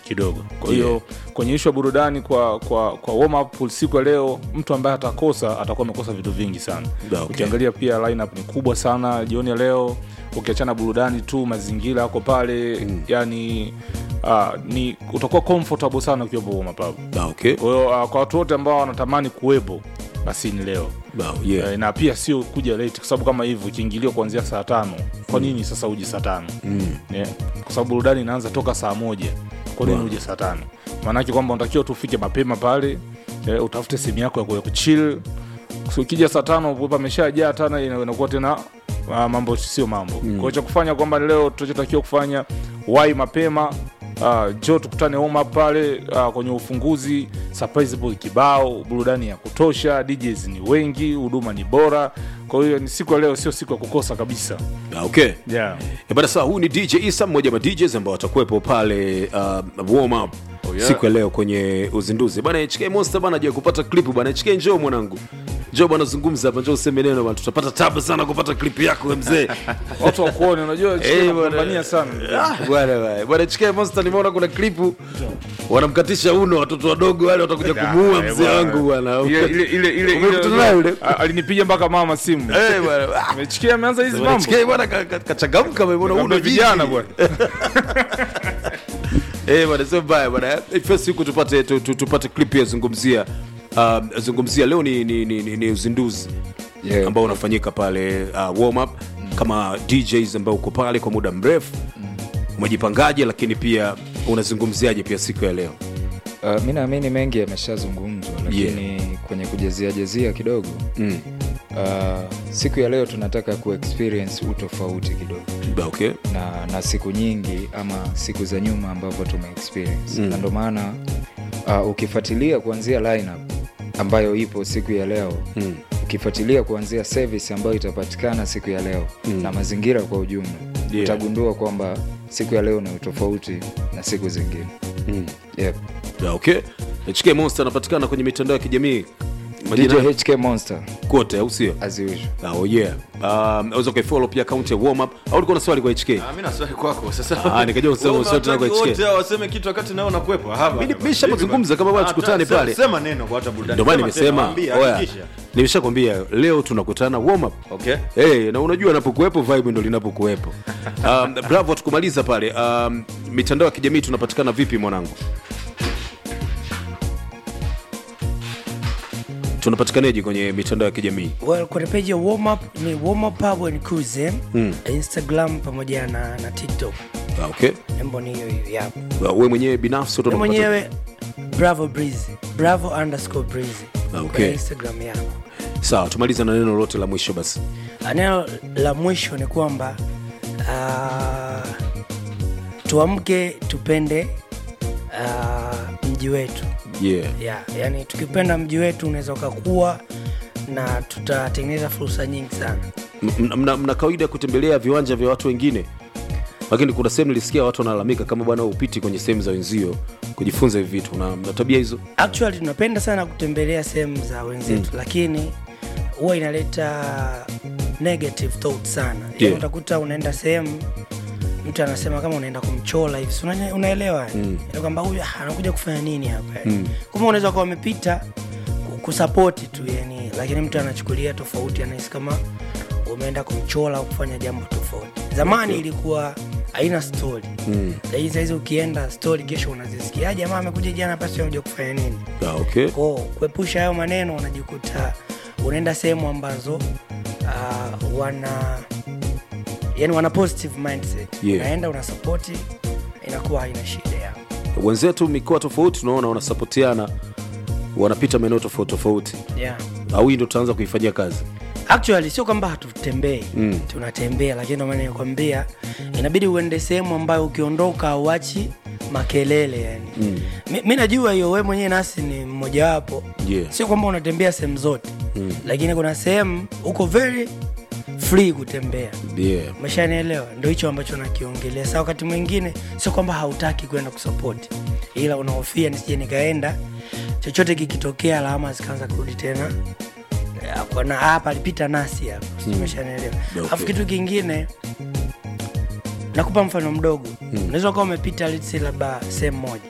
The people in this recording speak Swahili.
kidogo kwa hiyo kwenye ishu ya burudani kwa kwa kwa warm up siku ya leo mtu ambaye atakosa atakuwa amekosa vitu vingi sana Da, okay. ukiangalia pia lineup ni kubwa sana jioni ya leo ukiachana burudani tu mazingira yako pale mm. yani uh, ni utakuwa comfortable sana ukiwepo warm up hapo Da, okay. kwa hiyo uh, kwa watu wote ambao wanatamani kuwepo basi ni leo Da, yeah. Eh, na pia sio kuja late kwa sababu kama hivyo ikiingiliwa kuanzia saa tano kwa nini sasa uje saa tano Mm. yeah. kwa sababu burudani inaanza toka saa moja kwa nini Wow. uje saa tano maanake kwamba unatakiwa tu ufike mapema pale eh, utafute sehemu yako ya ku- ya kuchill So, ukija saa tano pameshajaa tana ina- inakuwa tena uh, mambo sio mambo mm. kwao cha kufanya kwamba leo tunachotakiwa kufanya wai mapema uh, jo tukutane homa pale uh, kwenye ufunguzi surprise boy kibao burudani ya kutosha DJs ni wengi huduma ni bora kwa hiyo ni siku ya leo sio siku ya kukosa kabisa Da, okay. yeah. Eh, bana sawa, huyu ni DJ Isa, mmoja wa DJs ambao watakuwepo pale uh, warm up Oh, yeah. siku ya leo kwenye uzinduzi bana. HK Monster bana, je kupata clip bana. HK njoo mwanangu, njoo bana, zungumza hapa, njoo useme neno bana, tutapata tabu sana kupata clip yako we mzee. watu wakuone unajua Eh, hey, bwana. napambania sana Ah, bwana bwana. bwana HK Monster, nimeona kuna klipu wanamkatisha uno watoto wadogo wale watakuja kumuua Eh, mzee bwana. wangu bwana. Ile- ile- ile- ile- Umekutana ile- naye yule? a- alinipiga mpaka mama simu Eh, bwana. Ah, mechikia ameanza hizi bwana, mambo HK bwana ka- ka- kachangamka, umeona uno Kabla jinsi. vijana bwana Eh, bwana sio mbaya bwana. Eh, First siku tupate tu, tu, tupate clip ya zungumzia uh, zungumzia leo ni, ni, ni, ni, ni uzinduzi Yeah. ambao unafanyika pale uh, warm up kama DJs ambao uko pale kwa muda mrefu umejipangaje, lakini pia unazungumziaje pia siku ya leo? Uh, mi naamini mengi yameshazungumzwa lakini kwenye kujaziajazia kidogo Mm. uh, siku ya leo tunataka kuexperience utofauti kidogo Ba, Okay. na, na siku nyingi ama siku za nyuma ambavyo tumeexperience Mm. na ndo maana uh, ukifuatilia kuanzia lineup ambayo ipo siku ya leo Mm. ukifuatilia kuanzia service ambayo itapatikana siku ya leo Mm. na mazingira kwa ujumla Yeah. utagundua kwamba siku ya leo ni utofauti na siku zingine Mm. yep. Ba, Okay. HK Monster anapatikana kwenye mitandao ya kijamii DJ majina HK Monster kote, au sio? as usual Ah, Oh yeah. Um, unaweza ukaifollow pia account ya warm up au ulikuwa na swali kwa HK? Ah, mi na swali kwako sasa. Ah, nikajua useme Wewe swali tena kwa unawataka HK. wote hao waseme kitu wakati nao unakuwepo. Hapa. Mimi- mimi nishamazungumza kama bwana Ah, tukutane sema- pale. Sema neno kwa hata burudani. Ndio maana Sema tena, nimesema waambie, oya, hakikisha. nimeshakwambia leo tunakutana warm up. Okay. Hey, na unajua napokuwepo vibe ndo linapokuwepo. Um, bravo tukumaliza pale. Um, mitandao ya kijamii tunapatikana vipi mwanangu? Tunapatikanaje kwenye mitandao ya kijamii? well, kwenye page ya warm up ni warm up pub and cruise Mm. instagram pamoja na, na tiktok Ah, Okay. nembo ni hiyo hiyo yap Wewe mwenyewe binafsi Mimi utanapata- mwenyewe bravo breezy bravo underscore breezy Ah, okay. Kwenye instagram yangu Sawa, tumaliza na neno lolote la mwisho basi. Ah, neno la mwisho ni kwamba uh, tuamke tupende uh, mji wetu Yeah. yeah, yani tukipenda mji wetu unaweza ukakuwa na tutatengeneza fursa nyingi sana M- mna, mna, mna kawaida ya kutembelea viwanja vya watu wengine lakini kuna sehemu nilisikia watu wanalalamika kama bwana upiti kwenye sehemu za wenzio kujifunza hivi vitu na, na tabia hizo actually tunapenda sana kutembelea sehemu za wenzetu mm. lakini huwa inaleta negative thought sana Yeah. yeah. utakuta unaenda sehemu mtu anasema kama unaenda kumchola hivi si una- unaelewa mm. kwamba huyu ah, anakuja kufanya nini hapa mm. kuma unaweza kuwa wamepita ku- kusapoti tu yani lakini mtu anachukulia tofauti anahisi kama umeenda kumchola au kufanya jambo tofauti zamani okay. ilikuwa haina story mm. lakini sahizi ukienda story kesho unazisikia "Ah, jamaa amekuja jana pasi anakuja kufanya nini ah, okay. ko kuepusha hayo maneno unajikuta unaenda sehemu ambazo uh, wana yani wana positive mindset Yeah. unaenda unasapoti inakuwa haina shida yao wenzetu mikoa tofauti tunaona wanasapotiana wanapita maeneo tofauti tofauti yeah. au hii ndo tutaanza kuifanyia kazi actually sio kwamba hatutembei Mm. tunatembea lakini ndio maana nikwambia inabidi uende sehemu ambayo ukiondoka auachi makelele yani mm. mi, mi najua hiyo we mwenyewe nasi ni mmojawapo Yeah. sio kwamba unatembea sehemu zote mm. lakini kuna sehemu uko very free kutembea yeah. umeshanielewa ndo hicho ambacho nakiongelea sa wakati mwingine sio kwamba hautaki kwenda kusapoti ila unahofia nisije nikaenda chochote kikitokea alama zikaanza kurudi tena Ya, kwa na hapa alipita nasi hapa mm. umeshanielewa Okay. alafu kitu kingine nakupa mfano mdogo unaweza ukawa umepita let's say labda sehemu moja